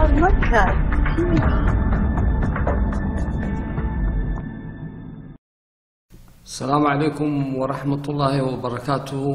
Horumarka TV. asalaamu calaykum waraxmatullaahi wabarakaatuhu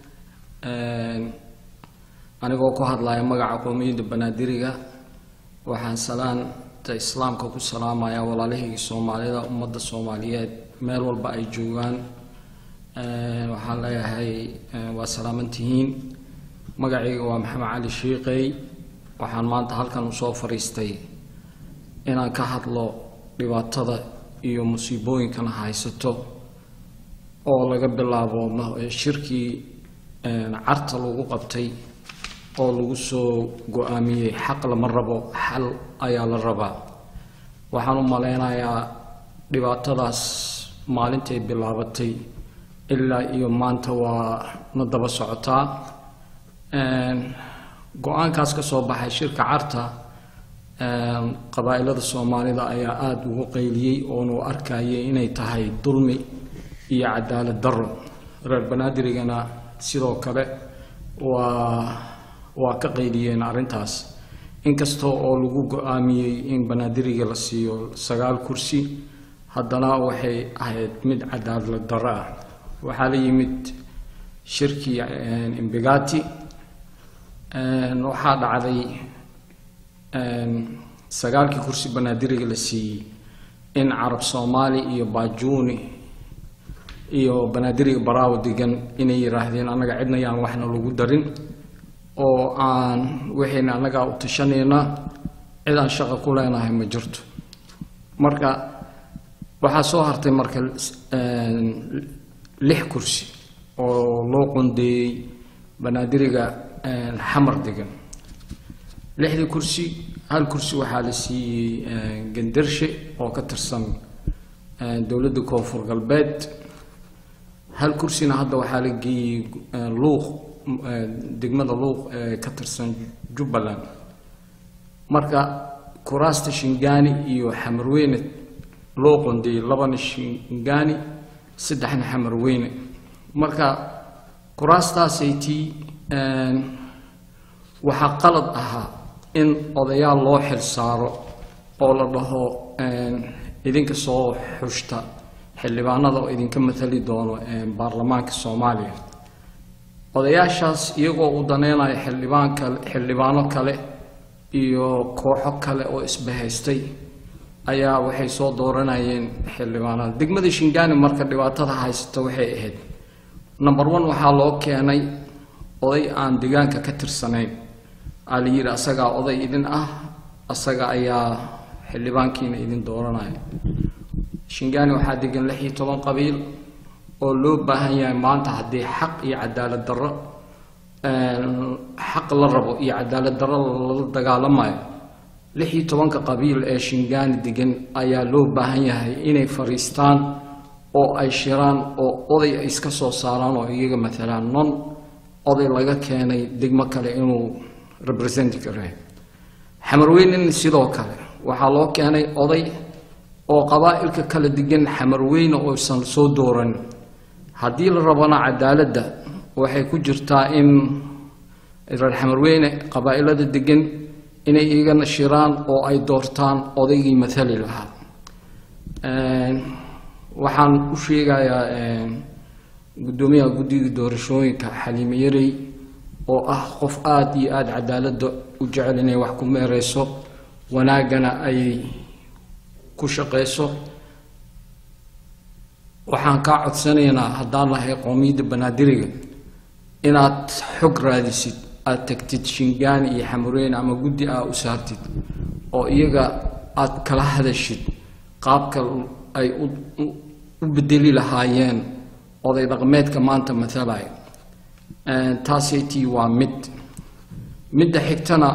anigoo ku hadlaya magaca qowmiyadda banaadiriga waxaan salaanta islaamka ku salaamaya walaalihii soomaalida ummadda soomaaliyeed meel walba ay joogaan waxaan leeyahay waa salaamantihiin magacayga waa maxamed cali shiiqey waxaan maanta halkan usoo fadhiistay inaan ka hadlo dhibaatada iyo musiibooyinkana haysato oo laga bilaabo shirkii carta lagu qabtay oo lagu soo go-aamiyey xaq lama rabo xal ayaa la rabaa waxaan u maleynayaa dhibaatadaas maalintay bilaabatay ilaa iyo maanta waa na daba socotaa go-aankaas ka soo baxay shirka carta qabaa'ilada soomaalida ayaa aada ugu qayliyey oonu arkayay inay tahay dulmi iyo cadaalad daro reer banaadirigana sidoo kale waa waa ka qayliyeen arrintaas inkasta oo lagu go-aamiyey in banaadiriga la siiyo sagaal kursi haddana waxay ahayd mid cadaalad daro ah waxaa la yimid shirkii imbigati waxaa dhacday sagaalkii kursi banaadiriga la siiyey in carab soomaali iyo baajuuni iyo banaadiriga baraawo degan inay yidhaahdeen annaga cidna yaan waxna lagu darin oo aan waxayna annagaa u tashanayna cid aan shaqa ku leenahay ma jirto marka waxaa soo hartay marka lix kursi oo loo qondeeyey banaadiriga xamar degan lixdii kursi hal kursi waxaa la siiyey gandarshe oo ka tirsan dowladda koonfur galbeed hal kursina hadda waxaa la geeyey luuq degmada luuq ee ka tirsan jubbaland marka kuraasta shingaani iyo xamarweyne loo qondeeyey labana shingaani saddexna xamarweyne marka kuraastaasaytii waxaa qalad ahaa in odayaal loo xil saaro oo la dhaho idinka soo xushta xildhibaanada oo idinka matali doono baarlamaanka soomaaliya odayaashaas iyagoo uu daneynayo xildhibaan kale xildhibaano kale iyo kooxo kale oo isbahaystay ayaa waxay soo dooranayeen xildhibaanada degmada shingaani marka dhibaatada haysata waxay ahayd number one waxaa loo keenay oday aan deegaanka ka tirsanayn aa la yidhi asagaa oday idin ah asaga ayaa xildhibaankiina idin dooranaya shingaani waxaa degan lix iyo toban qabiil oo loo baahan yahay maanta haddii xaq iyo cadaalad darro xaq la rabo iyo cadaalad darro lala dagaalamayo lix iyo tobanka qabiil ee shingaani degan ayaa loo baahan yahay inay fadhiistaan oo ay shiraan oo oday ay iska soo saaraan oo iyaga matalaan non oday laga keenay degmo kale inuu represent kare xamarweynena sidoo kale waxaa loo keenay oday oo qabaa'ilka kala degan xamarweyne oosan soo dooran haddii la rabana cadaaladda waxay ku jirtaa in reer xamarweyne qabaa'ilada degan inay iyagana shiraan oo ay doortaan odaygii matali lahaa waxaan u sheegayaa guddoomiyaha guddiga doorashooyinka xaliime yarey oo ah qof aada iyo aada cadaaladda u jecel inay wax ku meereyso wanaaggana ay ku shaqeyso waxaan kaa codsanaynaa haddaan lahay qowmiyadda banaadiriga inaad xog raadisid aada tagtid shingaani iyo xamureyne ama guddi aa u saartid oo iyaga aada kala hadashid qaabka ay u bedeli lahaayeen oday dhaqmeedka maanta matalaya taasaytii waa mid midda xigtana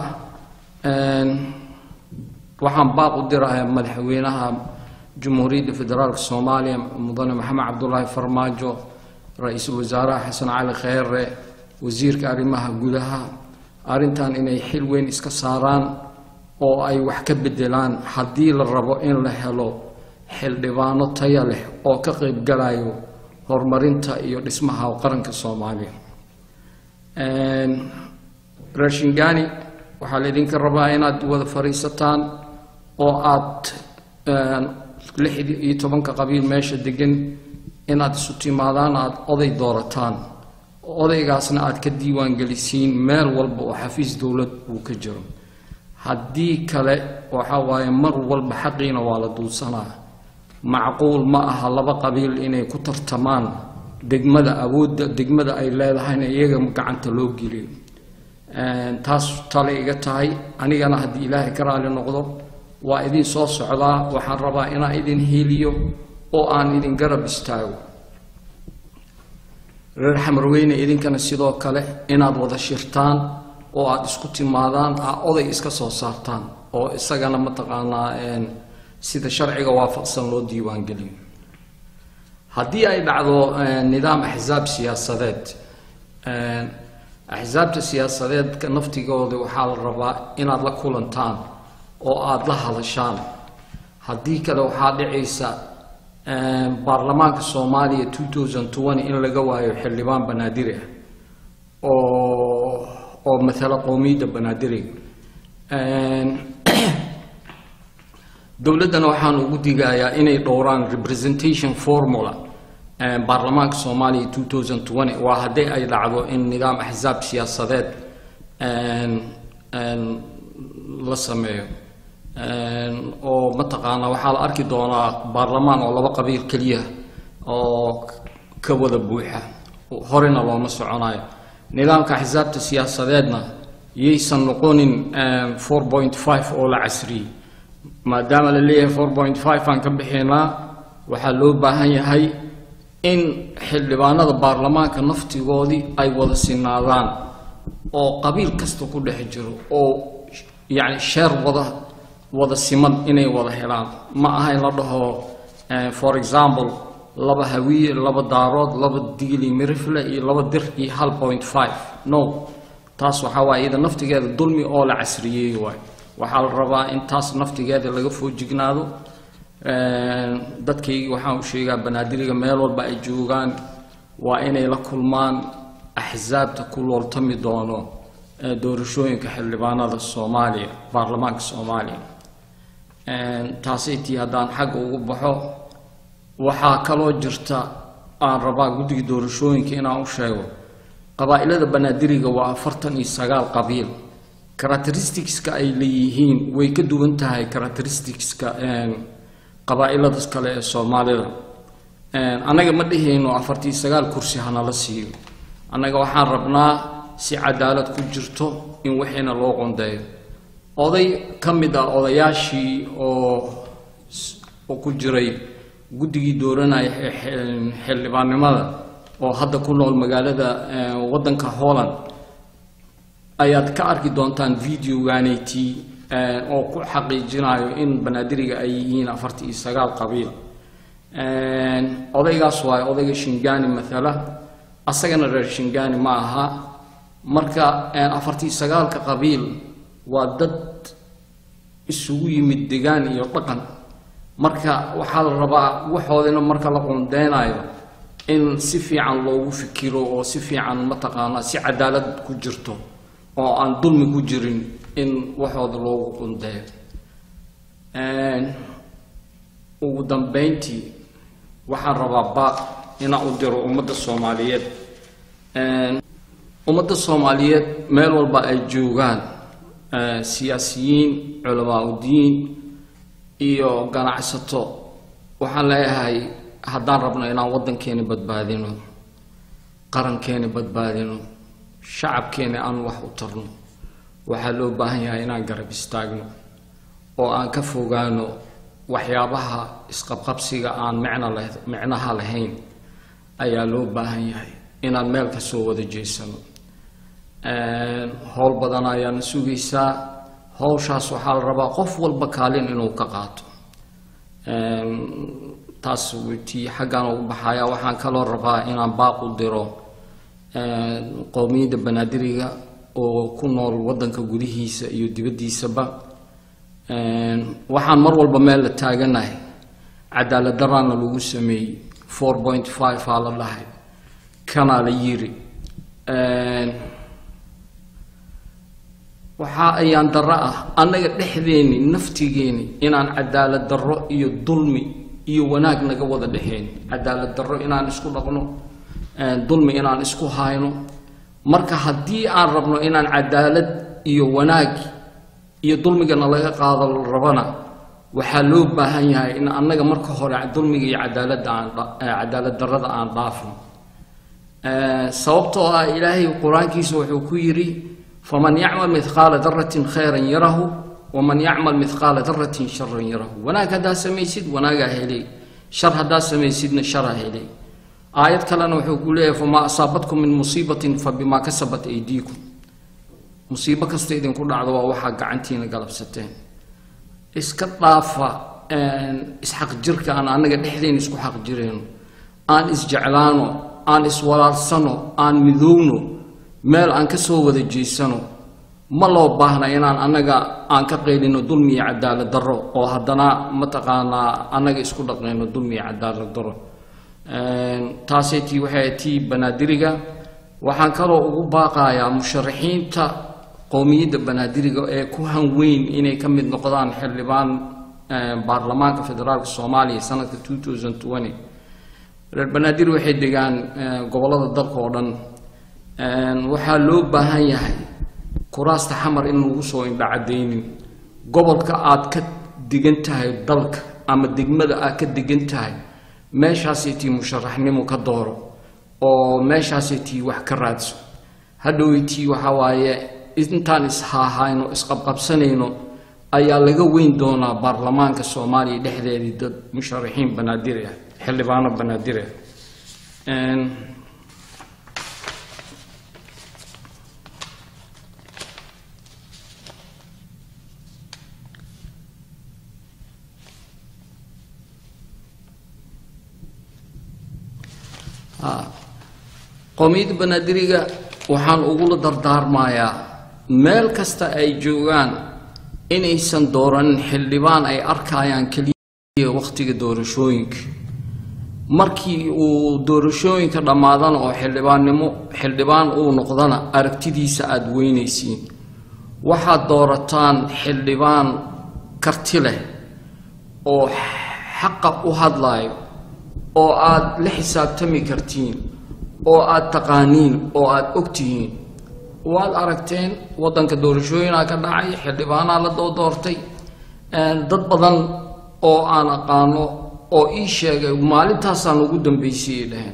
waxaan baaq u dirayaa madaxweynaha jumhuuriyadda federaalka soomaaliya mudane maxamed cabdulaahi farmaajo ra-iisul wasaaraha xasan cali kheyre wasiirka arrimaha gudaha arrintan inay xil weyn iska saaraan oo ay wax ka bedelaan haddii la rabo in la helo xildhibaano taya leh oo ka qaybgalayo horumarinta iyo dhismaha qaranka soomaaliya raashingani waxaa laydinka rabaa inaad wada fadhiisataan oo aad lix iyo tobanka qabiil meesha degan inaad isu timaadaan aad oday doorataan odaygaasna aad ka diiwaan gelisiin meel walba oo xafiis dowlad uu ka jiro haddii kale waxa waaye mar walba xaqiina waa la duulsanaa macquul ma aha laba qabiil inay ku tartamaan degmada awoodda degmada ay leedahayna iyaga gacanta loo geliyo taas tale iga tahay anigana haddii ilaahay ka raali noqdo waa idin soo socdaa waxaan rabaa inaan idin heliyo oo aan idin garab istaago reer xamarweyne idinkana sidoo kale inaad wada shirtaan oo aada isku timaadaan aa oday iska soo saartaan oo isagana mataqaanaa sida sharciga waafaqsan loo diiwaangeliyo haddii ay dhacdo nidaam axsaab siyaasadeed axsaabta siyaasadeedka naftigooda waxaa la rabaa inaad la kulantaan oo aada la hadashaan haddii kale waxaa dhicaysa baarlamaanka soomaaliya two thousand twenty in laga waayo xildhibaan banaadiri ah oo oo matala qowmiyadda banaadiriga dowladdana waxaan ugu digayaa inay dhowraan representation formula baarlamaanka soomaaliya two thousand twenty waa haddii ay dhacdo in nidaam axsaab siyaasadeed la sameeyo oo mataqaanaa waxaa la arki doonaa baarlamaan oo laba qabiil keliya oo ka wada buuxa horena looma soconayo nidaamka axsaabta siyaasadeedna yaysan noqonin four point five oo la casriyey maadaama la leeyahay four point five aan ka bixinaa waxaa loo baahan yahay in xildhibaanada baarlamaanka naftigoodii ay wada sinaadaan oo qabiil kasta ku dhex jiro oo yacni sheer wada wada siman inay wada helaan ma aha in la dhaho for example laba hawiye laba daarood laba digli mirifle iyo laba dir iyo hal point five no taas waxaa waaye iyada naftigeeda dulmi oo la casriyeey waay waxaa la rabaa in taas naftigeeda laga foojignaado dadkaygii waxaan u sheegaa banaadiriga meel walba ay joogaan waa inay la kulmaan axsaabta ku looltami doono doorashooyinka xildhibaanada soomaaliya baarlamaanka soomaaliya taasay tii haddaan xagga ugu baxo waxaa kaloo jirta aan rabaa guddiga doorashooyinka inaan u sheego qabaa'ilada banaadiriga waa afartan iyo sagaal qabiil characteristicska ay leeyihiin way ka duwan tahay characteristicska qabaa'ilada kale ee soomaalida annaga ma dhihayno afartii sagaal kursi hanala siiyo annaga waxaan rabnaa si cadaalad ku jirto in wixiina loo qondeeyo oday ka mid ah odayaashii oo oo ku jiray guddigii dooranaya xildhibaannimada oo hadda ku nool magaalada waddanka holland ayaad ka arki doontaan videogaanayti oo ku xaqiijinayo in banaadiriga ay yihiin afartii iyo sagaal qabiil odaygaas waayo odayga shingani mathala asagana reer shingani ma aha marka afartii sagaalka qabiil waa dad isugu yimid degaan iyo dhaqan marka waxaa la rabaa waxoodina marka la qundeynayo in si fiican loogu fikiro oo si fiican mataqaanaa si cadaalad ku jirto oo aan dulmi ku jirin in waxooda loogu qundeeyo ugu dambeyntii waxaan rabaa baaq inaan u diro ummadda soomaaliyeed ummadda soomaaliyeed meel walba ay joogaan siyaasiyiin culamaa udiin iyo ganacsato waxaan leeyahay haddaan rabno inaan waddankeena badbaadino qarankeena badbaadino shacabkeena aan wax u tarno waxaa loo baahan yahay inaan garab istaagno oo aan ka fogaano waxyaabaha isqabqabsiga aan micno leh micnaha lahayn ayaa loo baahan yahay inaan meel ka soo wada jeesano howl badan ayaana sugaysaa howshaas waxaa la rabaa qof walba kaalin inuu ka qaato taas tii xaggaan ugu baxaya waxaan kaloo rabaa inaan baaq u diro qowmiyadda banaadiriga oo ku nool waddanka gudihiisa iyo dibaddiisaba waxaan mar walba meel la taaganahay cadaalad daraana lagu sameeyey four point five aa la dhahay kanaa la yiri waxaa ayaan darro ah annaga dhexdeeni naftigeeni inaan cadaalad darro iyo dulmi iyo wanaag naga wada dhexeyn cadaalad darro inaan isku dhaqno dulmi inaan isku hayno marka haddii aan rabno inaan cadaalad iyo wanaag iyo dulmigana laga qaado rabana waxaa loo baahan yahay in annaga marka hore dulmiga iyo cadaaladda aan cadaalad darrada aan dhaafno sababtoo ah ilaahay qur-aankiisa wuxuu ku yidhi faman yacmal midqaala daratin khayran yarahu waman yacmal midqaala daratin sharan yarahu wanaag haddaa samaysid wanaagaa helay shar haddaa samaysidna sharaa helay aayad kalena wuxuu ku leeyahay famaa asaabatkum min musiibatin fa bimaa kasabat aydiikum musiibo kasta idinku dhacdo waa waxaa gacantiina galabsateen iska dhaafa isxaq jirka aan annaga dhexdeen isku xaq jirayno aan isjeclaano aan iswalaalsano aan midowno meel aan ka soo wada jeysano ma loo baahna inaan annaga aan ka qaylino dulmi iyo cadaalad darro oo haddana mataqaanaa annaga isku dhaqnayno dulmi iyo cadaalad darro taasay tii waxay tii banaadiriga waxaan kaloo ugu baaqayaa musharaxiinta qowmiyadda banaadiriga ee ku hanweyn inay ka mid noqdaan xildhibaan baarlamaanka federaalka soomaaliya sanadka reer banaadir waxay degaan gobollada dalka oo dhan waxaa loo baahan yahay kuraasta xamar in lagu soo indhacadaynin gobolka aad ka degan tahay dalka ama degmada aad ka degan tahay meeshaasay tii musharaxnimo ka dooro oo meeshaasay tii wax ka raadso hadhowey tii waxaa waaye intaan ishaahayno isqabqabsanayno ayaa laga weyn doonaa baarlamaanka soomaaliya dhexdeedii dad musharaxiin banaadiri ah xildhibaano banaadiri ah qowmiyadda banaadiriga waxaan ugula dardaarmayaa meel kasta ay joogaan inaysan dooranin xildhibaan ay arkayaan keliya wakhtiga doorashooyinka markii uu doorashooyinka dhammaadana oo xildhibaannimo xildhibaan uu noqdana aragtidiisa aada weynaysiin waxaad doorataan xildhibaan karti leh oo xaqa u hadlaayo oo aada la xisaabtami kartiin oo aada taqaaniin oo aada og tihiin waad aragteen waddanka doorashooyinaa ka dhacay xildhibaanaa la doo doortay dad badan oo aan aqaano oo ii sheegay maalintaasaan ugu dambeysayay dhaheen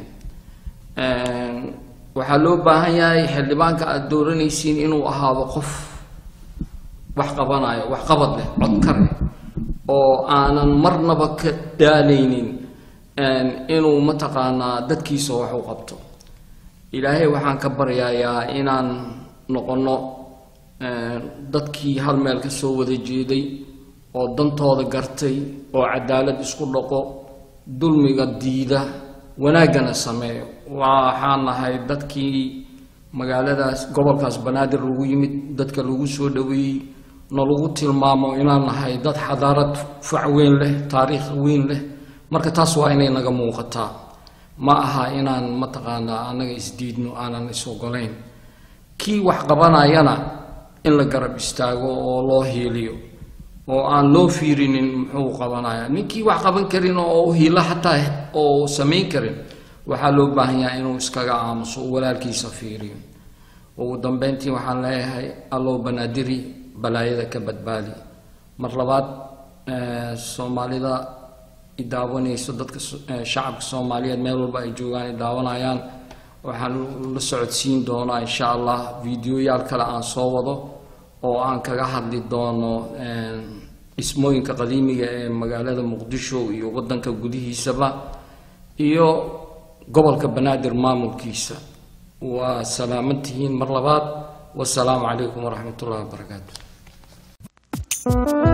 waxaa loo baahan yahay xildhibaanka aada dooranaysiin inuu ahaado qof wax qabanayo wax qabad leh codkar leh oo aanan marnaba ka daalaynin inuu mataqaanaa dadkiisa wax u qabto ilaahay waxaan ka baryayaa inaan noqonno dadkii hal meel ka soo wada jeeday oo dantooda gartay oo cadaalad isku dhaqo dulmiga diida wanaaggana sameeyo waxaan nahay dadkii magaaladaas gobolkaas banaadir lagu yimid dadka lagu soo dhoweeyey na lagu tilmaamo inaan nahay dad xadaarad fac weyn leh taariikh weyn leh marka taas waa inay naga muuqataa ma aha inaan mataqaanaa annaga isdiidno aanan is ogolayn kii wax qabanayana in la garab istaago oo loo hiiliyo oo aan loo fiirinin muxuu qabanaya ninkii wax qaban karin oo hiilo xataa oo samayn karin waxaa loo baahan yahay inuu iskaga aamuso uu walaalkiisa fiiriyo ugu dambeyntii waxaan leeyahay allow banaadiri balaayada ka badbaadi mar labaad soomaalida idaawanayso dadka shacabka soomaaliyeed meel walba ay joogaan ay daawanayaan waxaan la socodsiin doonaa insha allah videoyaal kale aan soo wado oo aan kaga hadli doono dhismooyinka qadiimiga ee magaalada muqdisho iyo wadanka gudihiisaba iyo gobolka banaadir maamulkiisa waa salaaman tihiin mar labaad wasalaamu calaykum waraxmat ullahi wabarakaatu